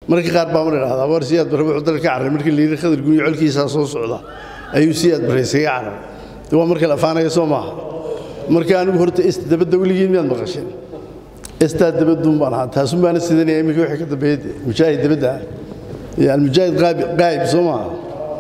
marka qaar baa mar idhahdaa war siyaad barre wuxuu dalka ka carray markii la yidhi khadar guniyo colkiisaa soo socda ayuu siyaad barre isaga carray waa marka la afaanaya soo maaha marka anigu horta est dabadda weligiin miyaad maqasheen estaa dabadduun baan ahaa taasun baana sidanaya iminka wixii ka dambeeyay dee mujaahid dabadda ah iyo almujaahid qaa'ib soo maaha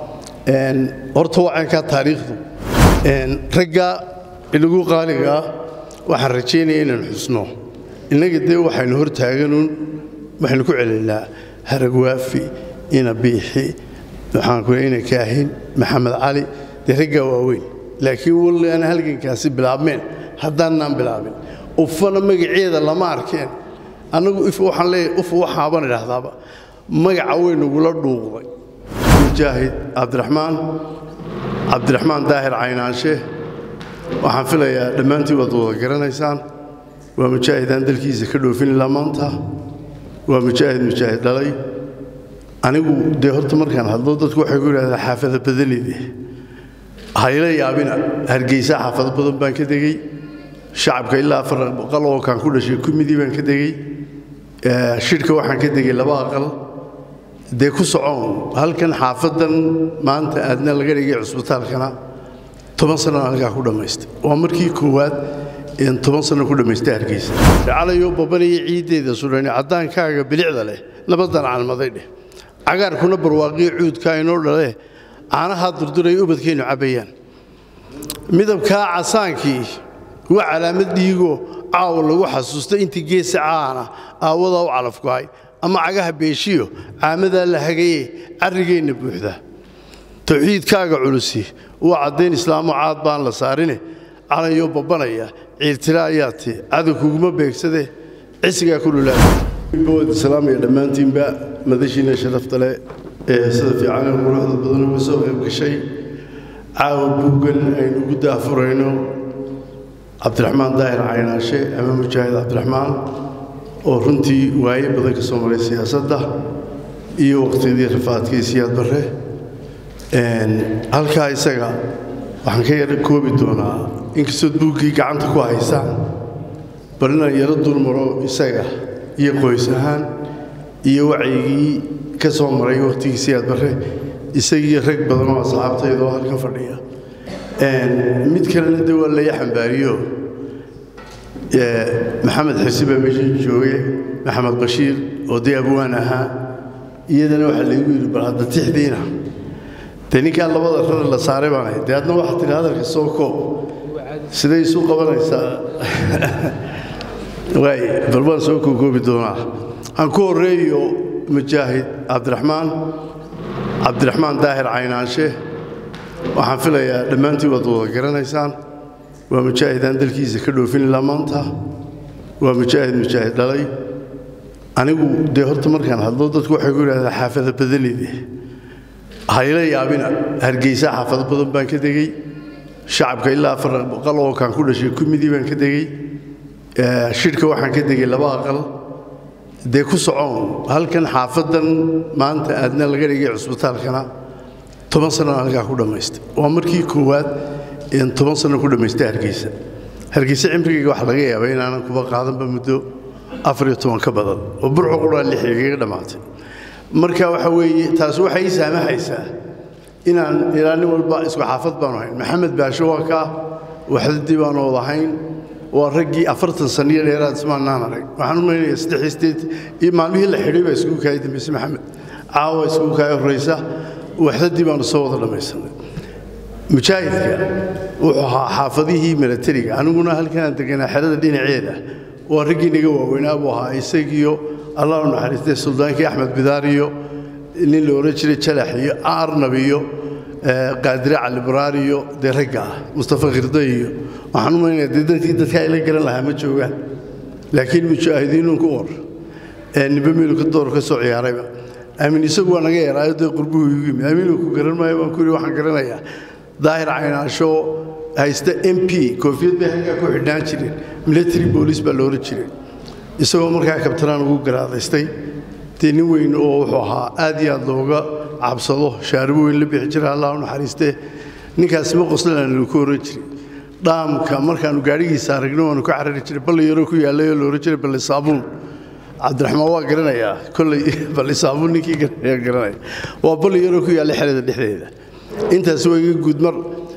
horta waa caynkaa taariikhdu ragga inagu qaaligaa waxaan rajaynaya inaan xusno innaga dee waxaynu hor taaganuun waxaynu ku celinnaa haragwaafi ina biixi waxaan ku ina kaahin maxamed cali dee raggaa waaweyn laakiin walli aan halgankaasi bilaabmeen haddaannaan bilaabin ufana magaceeda lama arkeen annagu if waxaan leeyahay uf waxaabaan idhaahdaaba magaca weynagula dhuuqday mujaahid cabdiraxmaan cabdiraxmaan daahir caynaanshe waxaan filayaa dhammaantiin waad wada garanaysaan waa mujaahid aan dalkiisa ka dhoofin ilaa maanta waa mujaahid mujaahid dhalay anigu dee horta markaan hadlo dadku waxay ku yidhahdaa xaafada badanide hayla yaabina hargeysa xaafado badan baan ka degey shacabka ilaa afar aqal oo kaan ku dhashay kumidii baan ka degey shidhka waxaan ka degey laba aqal dee ku socoon halkan xaafadan maanta aadna laga dhigay cusbitaalkana toban sannan halkaa ku dhammaystay waa markii koowaad een toban sanno ku dhammaystay hargeysa calayoo babanaya ciiddeeda sudhani caddaankaaga bilicda leh nabadan calmaday dheh cagaarkuna barwaaqiyo cuudka inoo dhale caanahaa durduraya ubadkaynu cabbayaan midabkaa casaankii waa calaamad dhiigoo caawa lagu xasuustay intii geesa caana aawadaa u calafkuhay ama cagaha beeshiyo caamadaa la hagaye carrigeenna buuxda tawxiidkaaga culusi waa caddayn islaamo caad baan la saarine calayoo babbanaya ciirtira ayaa ti cadow kuguma beegsade cisigaa ku dhulaawad islaamaya dhammaantiinba madashiina sharafta leh ee sida fiican ee quruxda badan uga soo qayb gashay caawa buuggan aynu ugu daafurayno cabdiraxmaan daahir caynaashe ama mujaahid cabdiraxmaan oo runtii waaye badan ka soo maray siyaasadda iyo waqtiyadii rafaadkii siyaad barre halkaa isaga waxaan ka yara koobi doonaa inkastood buuggii gacanta ku haysaan bal inaan yaro dulmaro isaga iyo qoys ahaan iyo wacyigii ka soo maray waqtigii siyaad barre isagii rag badan oo asxaabtayda oo halkan fadhiya mid kalena de waa laya xambaariyo maxamed xisi baa meeshan jooge maxamed bashiir oo dee abwaan ahaa iyadana waxaa laygu yidhi bal hadda tixdiina dee ninkaa labada rar la saaray baan ahay dee adna waxaa tidhi hadalka soo koob siday isu qabanaysaa waay bal waan soo kookoobi doonaa aan ku horreeyo mujaahid cabdiraxmaan cabdiraxmaan daahir caynaanshe waxaan filayaa dhammaantiin waad wada garanaysaan waa mujaahid aan dalkiisa ka dhoofin ilaa maanta waa mujaahid mujaahid dhalay anigu dee horta markaan hadlo dadku waxay ku yidhahdaa xaafada badanide hayla yaabina hargeysa xaafado badan baan ka degey shacabka ilaa afar aqal oo kaan ku dhashay kumidii baan ka degey shidhka waxaan ka degey laba aqal dee ku socoon halkan xaafadan maanta aadna laga dhigay cusbitaalkana toban sannan halkaa ku dhammaystay waa markii koowaad een toban sanno ku dhammaystay hargeysa hargeysa cimrigayga waxa laga yaabaa inaanan kuba qaadanba muddo afar iyo toban ka badan oo burco qudhaa lix igaga dhammaatay marka waxa weeye taas waxay ii saamaxaysaa inaan ilaa nin walba isku xaafad baanu hayn maxamed baasho waa kaa waxdadii baanu wada hayn waa raggii afartan saniyo dheeraad ismaanaan arag waxaan u malaynayaa saddex sideed iyo maalmihii la xidhay baa iskugu kaaya dambayse maxamed caawa iskugu kaaya horraysa waxdadii baanu soo wada dhammaysanay mujaahidka wuxuu ahaa xaafadihii milatariga aniguna halkanaan deganaa xerada dhinaceeda waa raggii naga waaweynaa buu ahaa isagiyo allah u naxariistay suldaankii axmed bidaar iyo nin la odhan jiray jalax iyo arnab iyo qaadire cali baraar iyo dee ragga ah mustafa khirda iyo waxaan u maynaya dee dadkii dadka ayla garan lahaa ma joogaan laakiin mujaahidiinuun ku war nimbe meelka door ka soo ciyaarayba aamin isagu waa naga yaraayo dee qurbuhu igu yimid aaminuu ku garan maayo baan ku yidhi waxaan garanayaa daahir caynaasho haysta m p koofiyad bay halkaa ku xidhnaan jireen military boolice baa looran jiray isagoo markaa kabtanaan ugu garaadaystay dee nin weyn oo wuxuu ahaa aad iyo aad looga cabsado shaaribo weyn la bixi jira allah u naxariistee ninkaasi ma qoslanaan lagu oran jiray dhaamka markaannu gaadhigiisa aragno waanu ka carari jiray balli yaroo ku yaallay oo la ohan jiray balli saabuun cabdiraxmaan waa garanayaa kolley bal isaabu ninkii garanaya garanaya waa balli yaroo ku yaalla xerada dhexdeeda intaas waa iga guudmar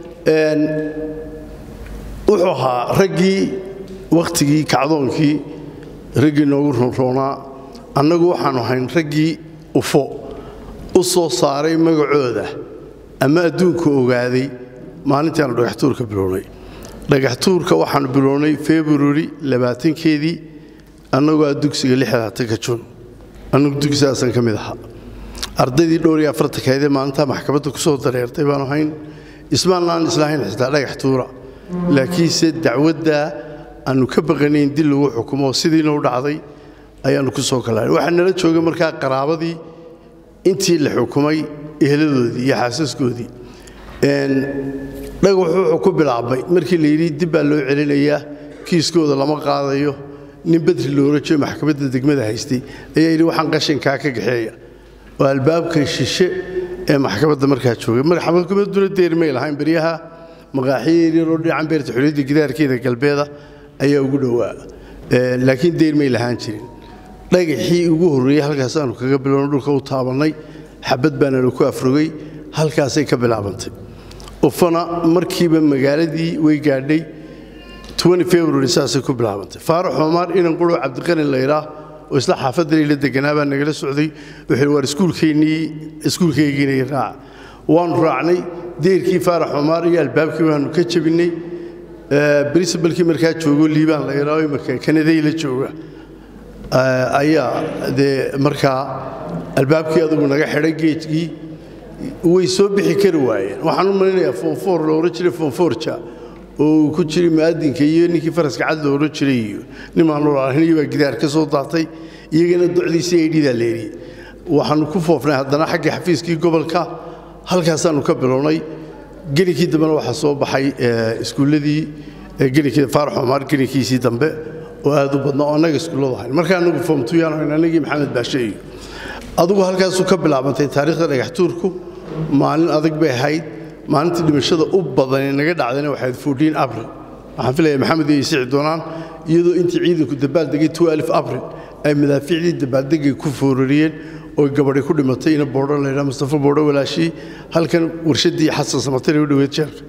wuxuu ahaa raggii wakhtigii kacdoonkii raggii noogu ronroonaa annagu waxaanu ahayn raggii ufo u soo saaray magacooda ama adduunka ogaaday maalintii aanu dhagaxtuurka bilownay dhagaxtuurka waxaanu bilownay februari labaatankeedii annagoo a dugsiga lixdaatanka jun annagu dugsigaasan ka mid ahaa ardaydii dhowr iyo afartankaydee maalintaa maxkamadda ku soo dareertay baanu hayn ismaanaan islahayn xitaa dhagax tuura laakiinse dacwaddaa aannu ka baqanayn dil lagu xukumo sidiina u dhacday ayaannu ku soo kalaanay waxaa nala joogay markaa qaraabadii intii la xukumay eheladoodii iyo xaasaskoodii dhagax wuxuu ku bilaabmay markii la yidhi dib baa loo celinayaa kiiskooda lama qaadayo nin badri loola jeeyo maxkamadda degmada haystay ayaa yidhi waxaan qashinkaa ka gaxeeya oo albaabka shishe ee maxkamadda markaa joogay maxkamadduna deermay lahayn beryaha maqaaxiyo yaryaroo dhinacan beerta xuliyadda gidaarkeeda galbeeda ayaa ugu dhowaa laakiin deermay lahaan jirin dhagaxii ugu horreeyey halkaasaanu kaga bilowno dhulka u taabannay xabad baana laku afrogay halkaasay ka bilaabantay ufana markiiba magaaladii way gaadhay february saasay ku bilaabantay faarax xumaar inan quro cabdiqani layraa oo isla xaafaddan la deganaa baa nagala socday wuxuu waar iskuulkeennii iskuulkaygiina raaca waanu raacnay deerkii faarax xumaar iyo albaabkii baanu ka jabinnay princibalkii markaa joogo liibaan layraa oo imaka kanaday la jooga ayaa dee markaa albaabkii adugu naga xidhay geejkii way soo bixi kari waayeen waxaan u malinayaa foonfoor la odhan jiray foonfoorja oo uu ku jiray mu'adinka iyo ninkii faraska cad la odhan jiray iyo nimaan lolaahinayo baa gidaar ka soo daatay iyagana docdiisii ay dhidaa leeriyey waxaannu ku foofnay haddana xagga xafiiskii gobolka halkaasaannu ka bilownay gelinkii dambena waxaa soo baxay iskuulladii gelinkii faarax xumaar gelinkiisii dambe oo aad u badna oo annaga iskuulladu ahayn marka annagu foomtuyaan ahayn annagii maxamed baashe iyo adugu halkaasuu ka bilaabantay taariikhda dhagaxtuurku maalin adag bay ahayd maalintii dhimashada u badanee naga dhacdayna waxayd fourtiin abril waxaan filaya maxamed iyo isici doonaan iyadoo intii ciidanku dabaaldegay twelf abril ay madaafiicdii dabaaldegay ku foorariyeen oo gabadhi ku dhimatay ina boodho laydhaa mustafa boodho walaashii halkan warshaddii xasan samatare u dhoweed jeelka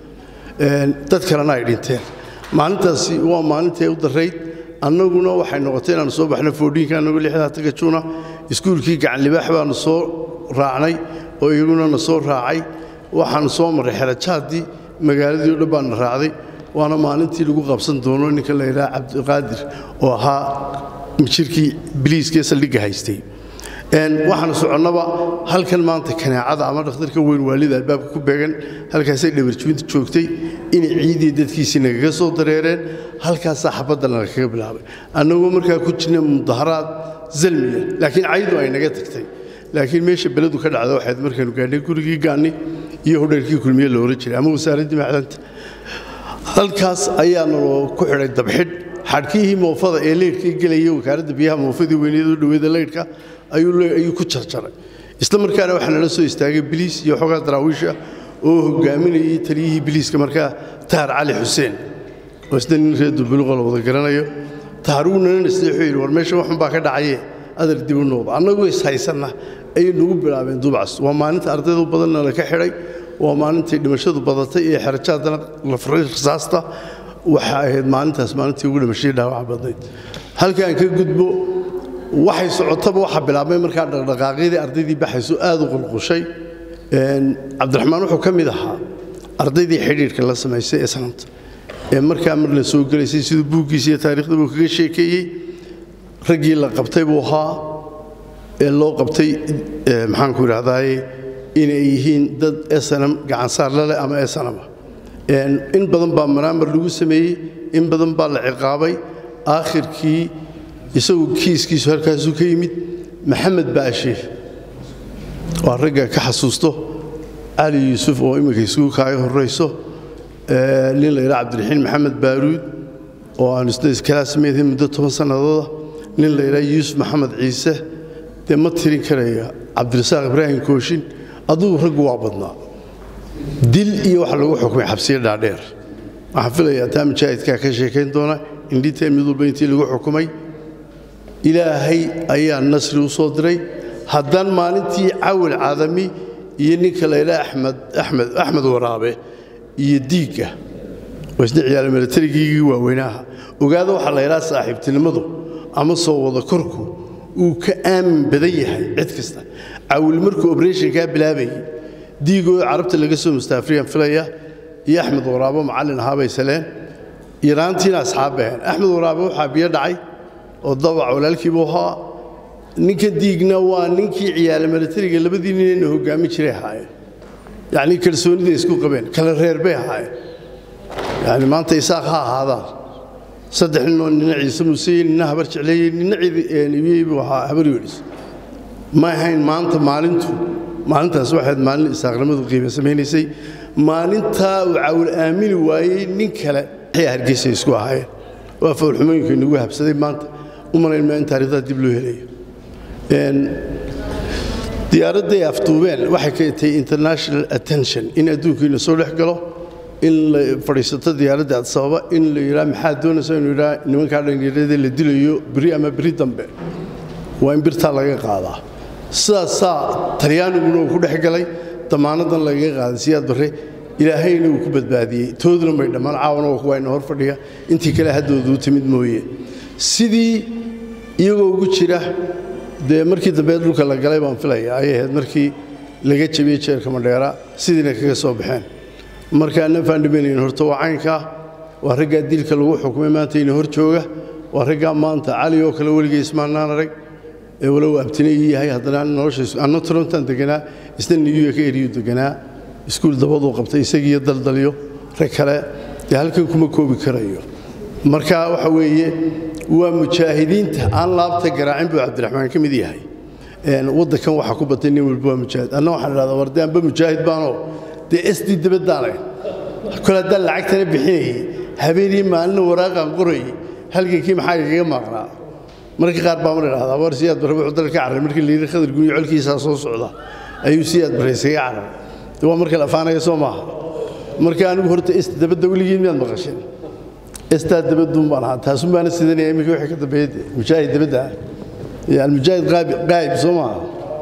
dad kalena ay dhinteen maalintaasi waa maalintay u darayd annaguna waxay noqotay inaannu soo baxno foodhiinka annagoo lixdaatanka juuna iskuulkii gacanlibaax baannu soo raacnay oo iyaguna na soo raacay waxaannu soo marray xerajaadii magaaladii o dhan baana raacday waana maalintii lagu qabsan doono ninka la yidhaha cabdiqaadir oo ahaa mijirkii biliiskee saldhigga haystay waxaanu soconnaba halkan maanta kanaacada ama dhakhtarka weyn waalida albaabka ku beegan halkaasay dhabarjuinta joogtay inay ciidii dadkiisii nagaga soo dareereen halkaasaa xabaddana lakaga bilaabay annagoo markaa ku jirna mudaharaad zalmiya laakiin caydu ay naga tagtay laakiin meesha beledu ka dhacda waxayd markaanu gaadhnay gurigii gaanni iyo hodheerkii kulmiye la ohan jiray ama wasaaraddii macdanta halkaas ayaanu ku xidhay dabxidh xadhkihii moofada ee leydhkii gelaya wakaaradda biyaha moofadii weyneed u dhoweeda leydhka ayuu ku jarjaray isla markaana waxaa nala soo istaagay biliis iyo xoogaa daraawiisha oo hogaaminayay taliyihii biliiska markaa tahar cali xuseen oo isna nin reer dulbuluqa la wada garanayo tahar uu nana nasteexuu yidhi war meesha waxun baa ka dhacaye adar dib u noqdo annagoo ishaysanna ayay nagu bilaabeen dubcas waa maalinta ardaydu badanna la ka xidhay waa maalintii dhimashadu badatay ee xerajaadana la furay rasaasta waxa ahayd maalintaas maalintii ugu dhimashadii dhaawaca badnayd halkaan ka gudbo waxay socotaba waxaa bilaabmay markaa dhaqdhaqaaqyadii ardaydii baxayso aad u qulqushay cabdiraxmaan wuxuu ka mid ahaa ardaydii xidhiidhka la samaysay ee sanamta ee markaa mar la soo gelaysay siduu buuggiisa iyo taariikhda buu kaga sheekeeyey raggii la qabtay buu ahaa ee loo qabtay maxaanku idhahdaaye inay yihiin dad esanam gacansaar laleh ama esanama in badan baa manaamar lagu sameeyey in badan baa la ciqaabay aakhirkii isagu kiiskiisu halkaasuu ka yimid maxamed baashe waa ragga ka xasuusto cali yuusuf oo imminka isugu kaaga horrayso nin la yidhaha cabdiraxiin maxamed baaruud oo aanu isna iskalaasmeedhay muddo toban sannadooda nin la yidhaha yuusuf maxamed ciise dee ma tirin karaya cabdirasaaq ibraahim kooshin adugu raggu waa badnaa dil iyo waxa lagu xukumay xabsiyo dhaadheer waxaan filayaa taa mujaahidkaa ka sheekayn doona indhiteen mid walba intii lagu xukumay ilaahay ayaa nasri u soo diray haddaan maalintii cawil cadami iyo ninka layla axmed axmed axmed waraabe iyo diigga waa isna ciyaala milatarigiigii waaweynaha ogaada waxaa la ydhaha saaxiibtinimadu ama soo wada korku uu ka aamin badan yahay cid kasta cawil markuu oberationkaa bilaabayay diigoo carabta laga soo mustaafriyaan filaya iyo axmed waraabo macallin ahaabay saleen yaraantiina asxaab baheen axmed waraabe waxaa biyo dhacay oo dabac walaalkiibuu ahaa ninka diigna waa ninkii ciyaala milatariga labadii ninayna hoggaamin jiray ahaayeen yacnii kalsoonida isku qabeen kala reer bay ahaayeen yani maanta isaaq ha ahaadaan saddex ninoo nina ciise muuseye nina habar jecleeyey nina ciidibiyey buu ahaa habar yoodhis ma ahayn maanta maalintu maalintaas waxayd maalin isaaqnimadu qiime samaynaysay maalintaa uu cawil aamini waayey nin kale waxay hargeysa isku ahaayeen waa fawlxumooyinka inagu habsaday maanta u malayn maa in taarikhdaa dib loo helayo diyaaradday afduubeen waxay keentay international attention in adduunkiina soo dhex galo in la fadhiisato diyaaradda adsababa in la yidhaa maxaa doonaysa inuu yidhaa nimankaa dhallinyarada la dilayo beri ama beri dambe waa in birtaa laga qaadaa sidaasaa talyaaniguna uu ku dhex galay damaanadan lagaga qaaday siyaad barre ilaahayna uu ku badbaadiyey tooduna may dhammaan caawana waa kuwa ina hor fadhiya intii kale haddoodu u timid mooye sidii iyagoo ugu jira dee markii dambe dhulka la galay baan filaya ayay ahayd markii laga jabiyey jeerka madheera sidiina kaga soo baxeen marka nafaan dhimanayn horta waa caynkaa waa raggaa dilka lagu xukumay maanta ina hor jooga waa raggaa maanta cali oo kale weligay ismaannaan arag ee walow abtine ii yahay haddana nolosha anna torontan deganaa isna niyuya ka eriyu deganaa iskuul dabaduu qabtay isagiiyo daldalyo rag kale dee halkan kuma koobi karayo marka waxa weeye waa mujaahidiinta aan laabta garaacin buu cabdiraxmaan ka mid yahay waddankan waxaa ku batay nin walba waa mujaahid anna waxaan idhahdaa warde anba mujaahid baanoo dee sd dabadaanay kol haddaan lacagtana bixinayay habeenii maalina waraaqaan qorayay halgankii maxaa igaga maaqnaa marka qaar baa mar idhahdaa war siyaad barre wuxuu dalka carray markii la yidhi khadar guniyo colkiisaa soo socda ayuu siyaad barre isaga carray de waa marka la afaanaya soo maaha marka anigu horta ist dabadda weligiin miyaad maqasheen istaa dabaduun baan ahaa taasun baana sidanaya iminka wixii ka dambeeyey mujaahid dabadda ah iyo almujaahid qaa'ib soo maaha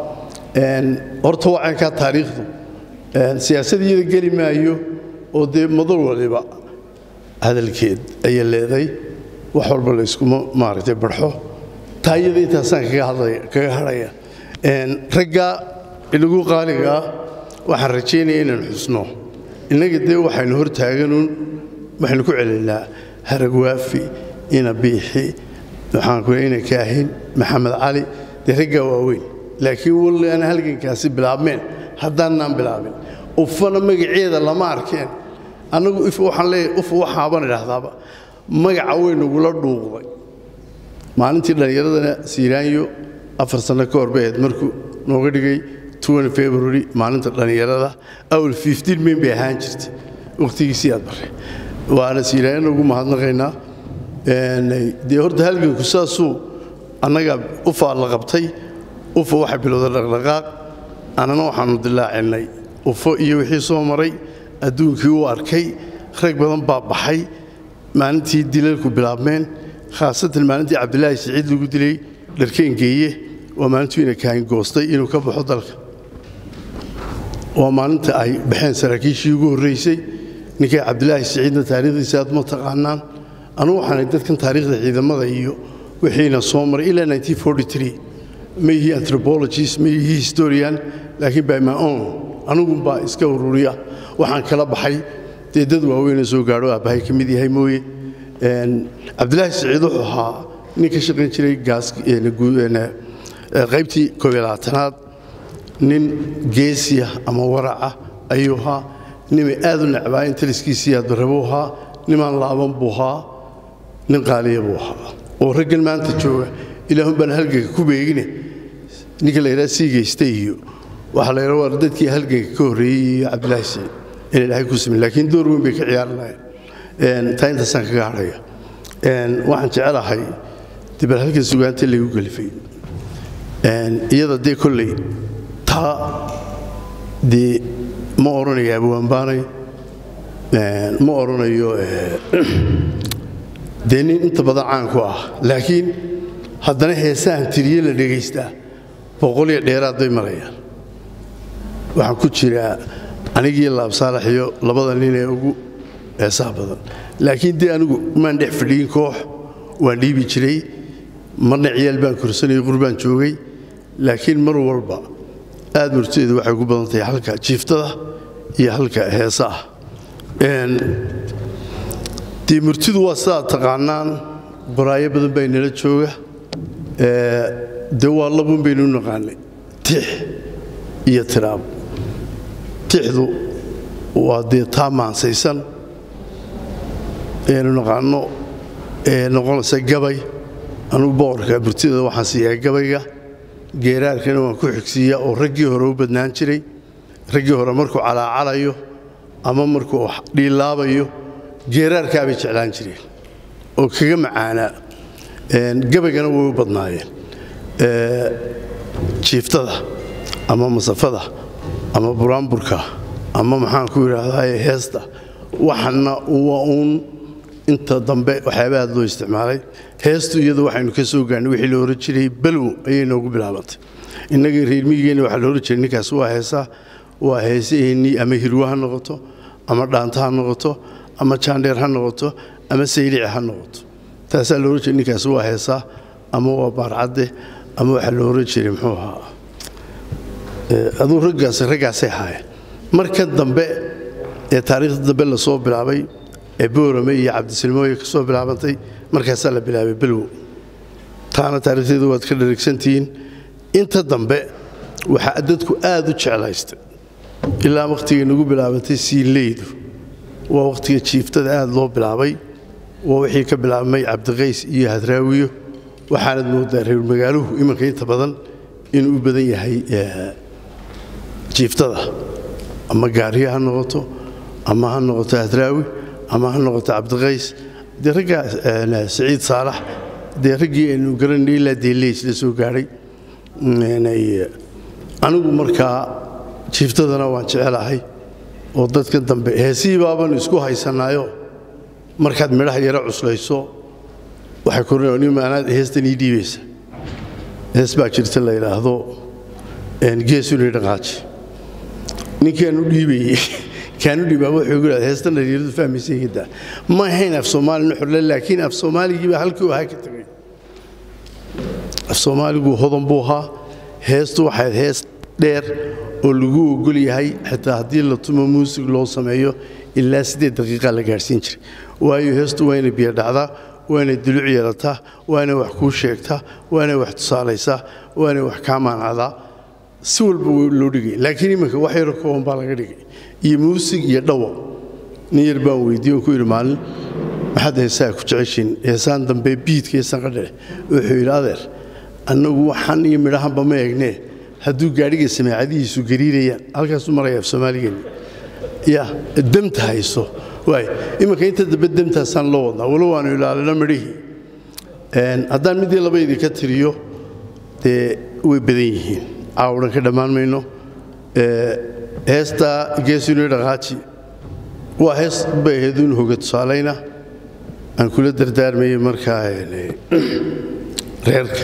horta waa caynkaa taariikhdu siyaasad iyada geli maayo oo dee madal waliba hadalkeed ayay leeday wax walba la iskuma maaragtay barxo taa iyada intaasaan kaga hadhaya ragga inagu qaaligaa waxaan rajaynaya inaan xusno innaga dee waxaynu hor taaganuun waxaynu ku celinaa haragwaafi ina biixi waxaan ku ina kaahin maxamed cali dee raggaa waaweyn laakiin walli aan halgankaasi bilaabmeen haddaannaan bilaabin ufana magaceeda lama arkeen annagu if waxaan leeyahay uf waxaabaan idhaahdaaba magaca weynagula dhuuqday maalintii dhallinyaradana siiraanyo afar sanno ka hor bay ahayd markuu nooga dhigay february maalinta dhallinyarada awal mayn bay ahaan jirtay wakhtigiisii aad barre waana siiraanyana ugu mahadnaqaynaa dee horta halganku saasuu annaga ufaa la qabtay ufa waxa bilowda dhaqdhaqaaq annana waxaannu dilaacinnay ufo iyo wixii soo maray adduunkii u arkay rag badan baa baxay maalintii dilalku bilaabmeen khaasatan maalintii cabdilaahi siciid lagu dilay dharkeengeeye waa maalintuu ina kaahin goostay inuu ka baxo dalka waa maalinta ay baxeen saraakiishii ugu horraysay ninkay cabdilaahi siciidna taariikhdiisa aad ma taqaanaan anugu waxaanay dadkan taariikhda ciidamada iyo wixiina soo maray ilaa ma yihii anthropologist ma yihii historian laakiin by my own anigunbaa iska ururiya waxaan kala baxay dee dad waaweyna soo gaadho aabbahay ka mid yahay mooye cabdilaahi siciid wuxuu ahaa nin ka shaqayn jiray qaybtii koobyolabaatanaad nin geesiya ama waraca ayuu ahaa nimay aad u necbaa in taliskiisii aadbarabuu ahaa nimaan laaban buu ahaa nin qaaliya buu ahaa oo raggan maanta jooga ilaahun baan halganka ku beegine ninka la yidhaha sii geystay iyo waxaa la yidhaha waa dadkii halganka ka horreeyey iyo cabdilaahi siciid in ilaahay ku simin laakiin door weyn bay ka ciyaari lahayn taa intaasaan kaga hadhaya waxaan jecelahay dibal halkan sugaanta lagu gelifay iyada dee kolley taa dee ma odhanayo abwaanbaanay ma odhanayo dee nin inta badan caan ku ah laakiin haddana heesahan tiriye la dhegaystaa boqol iyo dheeraad bay marayaan waxaan ku jiraa anigii laabsaalax iyo labada nin ee ugu heesaha badan laakiin dee anigu maan dhex fadhiyin koox waan dhiibi jiray marna ciyaal baan korsanayay qurbaan joogay laakiin mar walba aad murtadeedu waxay ugu badan tahay halka jiiftada iyo halka heesaah dee murtidu waa sidaad taqaanaan baraayo badan baa inala jooga dee waa labun baynu u naqaanay tix iyo tiraab tixdu waa dee taa maansaysan aynu naqaano ee noqonaysa gabay anugu boqorka murtideeda waxaan siiyaa gabayga geeraarkana waan ku xigsiiyaa oo raggii hore u badnaan jiray raggii hore markuu calaacalayo ama markuu dhiilaabayo geeraarkaabay jeclaan jireen oo kaga macaanaa gabaygana way u badnaayeen jiiftada ama masafada ama buraanburka ama maxaan ku idhaahdaa heesta waxana waa uun inta dambe waxyaaba aad loo isticmaalay heestu iyadu waxaynu ka soo gaarnay wixii la ohan jiray balwow ayay noogu bilaabantay innagii reermigeenna waxaa la ohan jiray ninkaas waa heesaa waa heesaheennii ama hirwa ha noqoto ama dhaanta ha noqoto ama jaandheer ha noqoto ama saylici ha noqoto taasaa la ohan jiray ninkaas waa heesaa ama waa baarcadde ama waxaa la ohan jiray muxuu ahaa aduu raggaas raggaasay ahaayeen marka dambe ee taariikhda dambe lasoo bilaabay ee boorame iyo cabdisilmooye ka soo bilaabantay markaasaa la bilaabay belwow taana taarikhdeedu waad ka dharigsantihiin inta dambe waxaa dadku aad u jeclaystay ilaa wakhtigay nagu bilaabantay siinleydu waa wakhtiga jiiftada aad loo bilaabay waa wixii ka bilaabmay cabdiqays iyo hadraawiyo waxaanad moodaa reer magaaluhu iminka inta badan inuu u badan yahay jiiftada ama gaariyo ha noqoto ama ha noqoto hadraawi ama ha noqoto cabdiqays dee raggaa saciid saalax dee raggii aynu garanay ilaa deeleys la soo gaadhay anigu markaa jiiftadana waan jecelahay oo dadka dambe heesihii baabanu isku haysanaayo markaad midhaha yaro cuslayso waxay kormaanaad heestan ii dhiibaysa hees baa jirta la yidhaahdo geesunii dhaqaaji ninkaanu dhiibayey kaanu dhiibaaba wuxuu igu yidhahda heestan dhalinyaradu fahmaysa hidda ma ahayn af soomaali nuxurle laakiin af soomaaligii baa halkii u ahaa ka tegay af soomaaligu hodan buu ahaa heestu waxayd hees dheer oo lagu ogol yahay xitaa haddii la tumo muusig loo sameeyo ilaa siddeed daqiiqa la gaadhsiin jiray waayo heestu waa inay biyo dhacdaa waa inay duluc yeelataa waa inay wax kuu sheegtaa waa inay wax tusaalaysaa waa inay wax kaa maanacdaa si walba loo dhigay laakiin iminka wax yaro kooban baa laga dhigay iyo muusig iyo dhawo nin yar baan weydiiye oo ku yidhi maalin maxaad heesaha ku jeceshiin heesaan dambe biidka iyo sanqadheh wuxuu yidhi adeer annagu waxan iyo midhahanba ma eegnee hadduu gaadhiga samaacadihiisu gariirayaan halkaasuu maraya af soomaaligeenni ya demta hayso waay iminka inta dambe demtaasaan loo wadnaa walow waanu ilaalino midhihii haddaan midii labaydii ka tiriyo dee way badan yihiin caawdhan ka dhammaan mayno heesta geesuni dhaqaaji waa hees bay ahaydun hoga tusaalayna aan kula dardaarmayey markaa reerka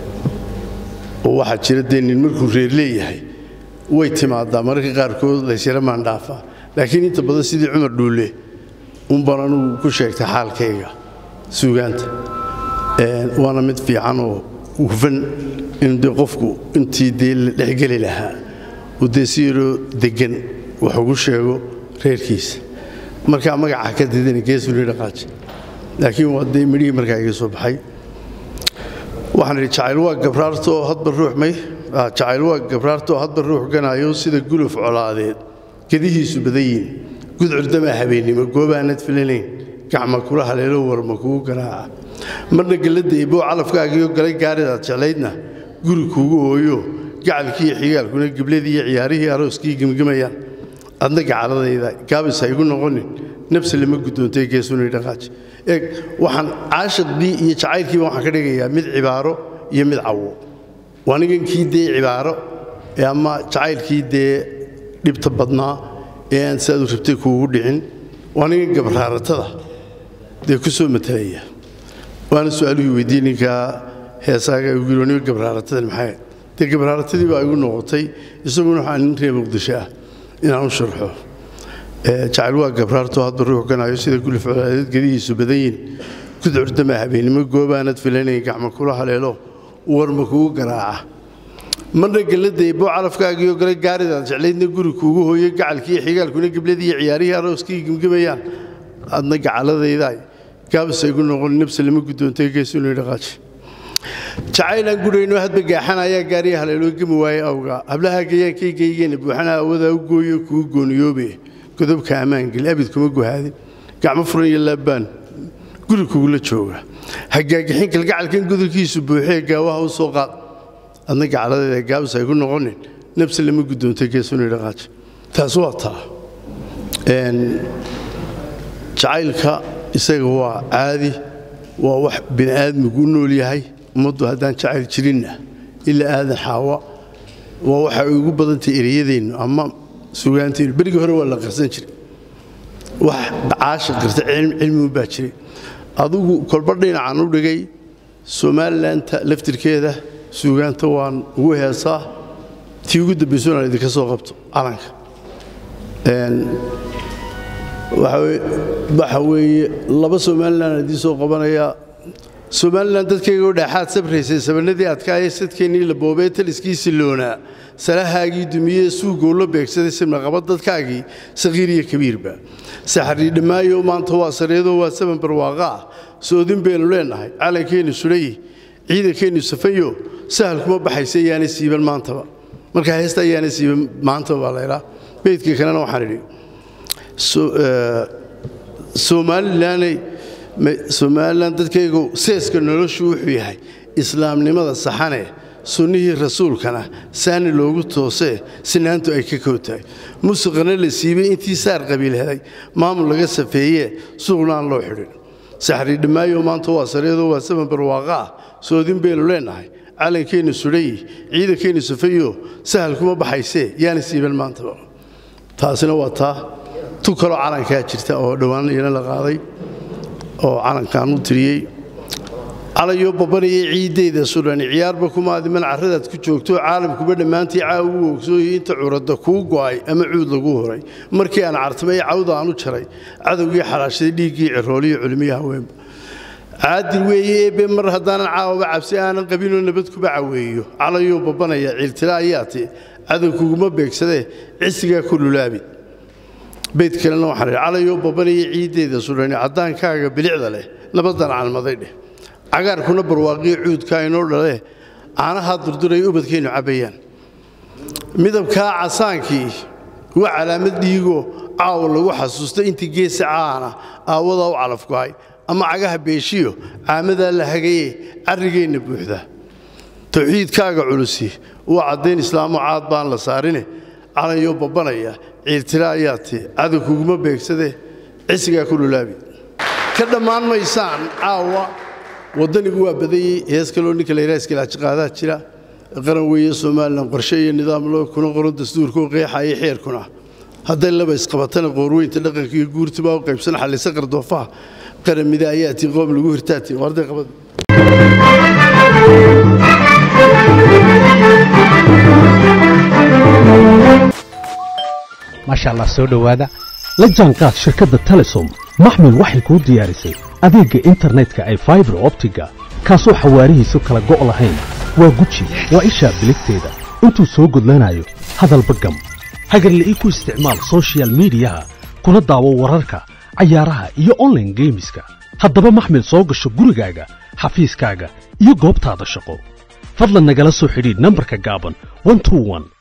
oo waxaa jira dee nin markuu reer leeyahay way timaadaa mararka qaarkood laysyara maandhaafaa laakiin inta badan sidii cumar dhuulle unbaan anugu ku sheegtay xaalkayga suugaanta waana mid fiican oo hufan in dee qofku intii dee la dhexgeli lahaa uu dee si yaroo deggan wax ugu sheego reerkiisa markaa magaca ka didana geesuni dhaqaaji laakiin waa dee midhihii markaa iga soo baxay waxaan idhi jacayl waa gabraarta oo hadba ruux may jacayl waa gabraarta oo hadba ruux ganaayo sida guluf colaadeed gedihiisu badan yihin gudcurdamaa habeennimo goobaanad filanayn gacma kula haleelo warma kugu ganaaca marna gelladda eeboo calafkaagiyo galay gaaridaad jeclaydna guri kuugu ooyo gacalkiiyo xigaalkuna gibladii iyo ciyaarihii arooskii gemgemayaan adna gacaladayda gaabis ha igu noqonin nafsi lama guddoontay geesunay dhaqaaji eeg waxaan caashaqdii iyo jacaylkiiba waxaan ka dhigayaa mid cibaaro iyo mid cawo waa nigankii dee cibaaro ama jacaylkii dee dhibta badnaa ee aan siaad u rabtay kuugu dhicin waa nigan gabraaratada dee ku soo matalaya waana su-aaluhii weydiye ninkaa heesaaga igu yiri niman gabraaratadan maxay dee gabraaratadii baa igu noqotay isaguna waxaa nin reer muqdisho ah inaan u sharxo jacayl waa gabraarto hadba ruux ganayo sida guli ficladeed gedihiisu badan yihin kudcurdama habeennimo goobaanad filanayn gacma kula haleelo warma kugu garaaca marna galladaybo calafkaagiioo gale gaaridaad jeclaydna guri kuugu hooyo gacalkiiyo xigaalkuna gebladii iyo ciyaarihii arooskii gemgemayaan adna gacaladaydaay gaabasa igu noqon nabse lama guddoontay geesunu dhaqaaji jacaylaan gudhayno hadba gaaxan ayaa gaariya haleeloo gemi waaye awgaa hablaha gayaankaygaygeenna buuxana awadaa u gooyo kugu gooniyoobe godobka ammaangeli abid kuma guhaadin gacmo furan iyo laabbaan guri kugula jooga hagaagixin kalgacalkan godolkiisu buuxee gaawaha u soo qaad adna gacaladeeda gaabas ay ku noqonin nabsi lama guddoontay geesuni dhaqaaji taas waa taa jacaylka isaga waa caadi waa wax bini aadmigu u nool yahay ummaddu haddaan jacayl jirinna ilaa aadan xaawa waa waxa ay ugu badantay ereyadeennu ama sugaanteennu berigii hore waa la qarsan jiray wax caasha qirta cilmigu baa jiray adugu kolba dhinacan u dhigay somaalilanta laftirkeeda suugaanta waan ugu heesaa tii ugu dambayso inaan idinka soo qabto calanka waxa weeye laba somalilan idiin soo qabanayaa somalilan dadkaygoo dhaaxaad sabraysay sabanadii adkaayee sadkeennii la boobee taliskii siloonaa salahaagii dumiyee suugoo la beegsaday simnaqaba dadkaagii sakhiir iyo kabiirba saxarii dhammaayo maanta waa sareedoo waa saban barwaaqa ah soodin baynu leennahay calankeennu sudhayi ciidankeennu safayo sahal kuma baxaysa yaana siiban maantaba marka heesta ayaana siiban maantaba baa laydhaa beydka kalena waxaan idhi somalilanay somalilan dadkaygu seeska noloshu wuxuu yahay islaamnimada saxane sunnihii rasuulkana saani loogu toosee sinaantu ay ka kow tahay musuqana la siibay intii saar qabiil helay maamul laga safeeyee suuqna aan loo xidhin saxrii dhammaayo maanta waa sareedoo waa saban barwaaqa ah soodin baynu leennahay calankeennu sudhayi ciidankeennu safayo sahal kuma baxaysee yaana siiban maantaba taasina waa taa tu kaloo calankaa jirta oo dhowaan iyana la qaaday oo calankaan u tiriyey calayoo babanayay ciiddayda sudhani ciyaarba kumaadiman carradaad ku joogto caalamkuba dhammaantii caawa u ogsooyay inta curadda kuu go'ay ama cuud lagu horay markii aan cartamay cawda aan u jaray cadowgii xalaashaday dhiiggii cirooliyo culmiyo haweenba caadil weeye eebbe mar haddaanan caawaba cabsi aanan qabinoo nabad kuba caweeyo calayoo babanaya ciiltila ayaati cadow kuguma beegsadee cisigaa ku lulaabi beyd kalena waxaan idhi calayoo babanaya ciiddeeda sudhani caddaankaaga bilicda leh nabaddan calmaday dheh cagaarkuna barwaaqiyo cuudkaa inoo dhale caanahaa durduraya ubadkeennu cabbayaan midabkaa casaankii waa calaamad dhiigoo caawa lagu xasuusta intii geesa caana aawadaa u calafgo'ay ama cagaha beeshiyo caamadaa la hagaye carrigeenna buuxda tawxiidkaaga culusi waa caddayn islaamo caad baan la saarine calayoo babbanaya ciiltira ayaati cadow kuguma beegsadee cisigaa ku lulaabi ka dhammaan maysaan caawa waddanigu waa badayey hees kaloo ninka layraaiskalaajaqaadaa jira qaran weeye somalilan qorshe iyo nidaam loo kuna qoran dastuurkoo qeexaya xeerkuna hadday laba isqabatana qoorweynta dhaqanka iyo guurtibaa u qaybsan xallisa qardoofaha qaran mida ayaati qoom lagu hirtaati warday qabad maasha allah soo dhowaada la jaanqaad shirkadda telesom maxmil waxay kuu diyaarisay adeegga internetka ay faibar optiga kaasoo xawaarihiisu kala go' lahayn waa guji waa ishaa biligteeda intuu soo gudlanayo hadalba gam hagarle ii ku isticmaal sochial midiyaha kuna daawo wararka cayaaraha iyo onlaine geemiska haddaba maxmil soo gasho gurigaaga xafiiskaaga iyo goobtaada shaqo fadlan nagala soo xidhiidh nambarka gaaban